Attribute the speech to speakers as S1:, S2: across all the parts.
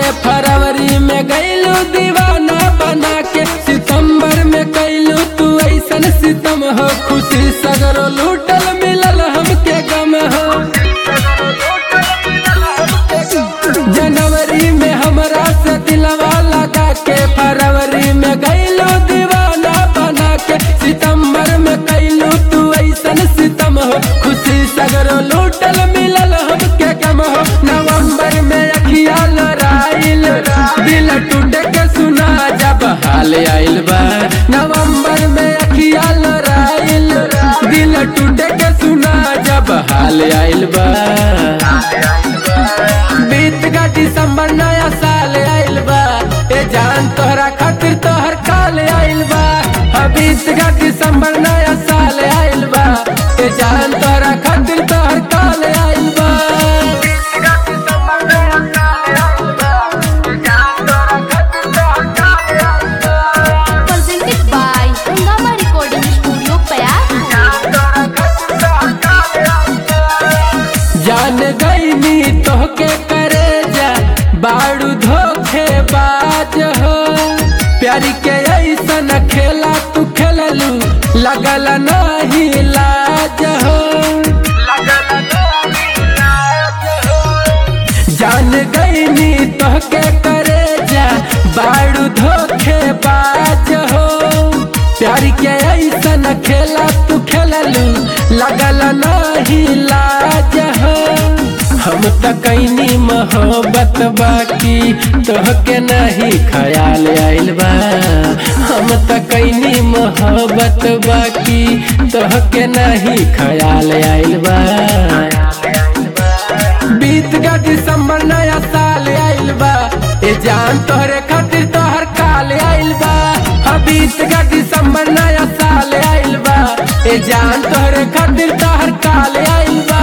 S1: फरवरी में गैलू दीवाना बना के सितंबर में कैलू तू ऐसन सितम हो खुशी सगरो लूटल मिलल हमके गम हो जनवरी में हमरा से दिलवा लगा के फरवरी में गैलू दीवाना बना के सितंबर में कैलू तू ऐसन सितम हो खुशी सगरो लूटल मिलल हमके गम हो नवंबर में अखिया लड़ाइल दिल टूट के सुना जब हाल आइल बा नवंबर में अखिया लड़ाइल दिल टूट के सुना जब हाल आइल बा बीत का दिसंबर नया साल आइल बा ए जान तोहरा खातिर तोहर काल आइल बा हाँ, बीत का दिसंबर नया साल आइल बा ए जान तोहरा खातिर तोहर काल आइल बा
S2: presented by Hungama Recording Studio, Payar.
S1: जान गईनी तोहके करे जा बाड़ू धोखे बाज हो प्यारी के ऐसन खेला तू खेललू लगल नहीं लाज हो जान गईनी तोहके करे जा बाड़ू धोखे बाज हो प्यार के ऐसन खेला तू खेललू लगल नहीं लाज हो हम त कैनी मोहब्बत बाकी तोहके नहीं ख्याल आइल बा हम त कैनी मोहब्बत बाकी तोहके नहीं ख्याल आइल बा बीत का दिसंबर नया साल आइल बा ए जान तोहरे खातिर तोहर काल आइल बा हाँ बीत का दिसंबर नया साल आइल बा ए जान तोहरे खातिर तोहर काल आइल बा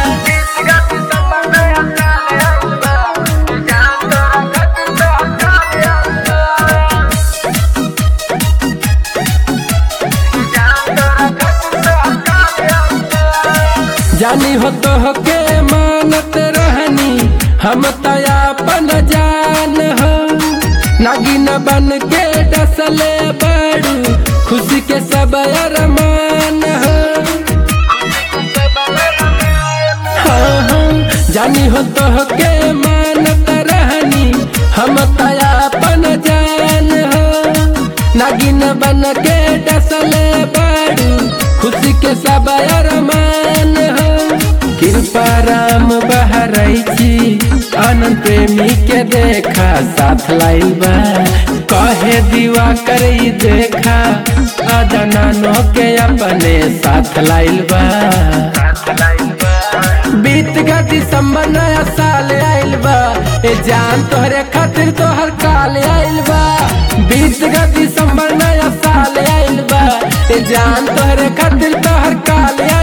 S1: जानी हो तो के मानत रहनी हम तयापन जान हो नागिन बन के डसले बड़ू खुशी के सब अरमान हो हाँ, हाँ, जानी हो तो के मानत रहनी हम तयापन जान हो नागिन बन के डसले बड़ू खुशी के सब अरमान हो कृपा राम बहरैची आनंद प्रेमी के देखा साथ लाइल बा कहे दीवा करई देखा अदनानो के अपने साथ लाइल बा बीत का दिसंबर नया साल आइल बा ए जान तोहरे खातिर तोहर काल आइल बा बीत का दिसंबर नया साल आइल बा ए जान तोहरे खातिर तोहर काल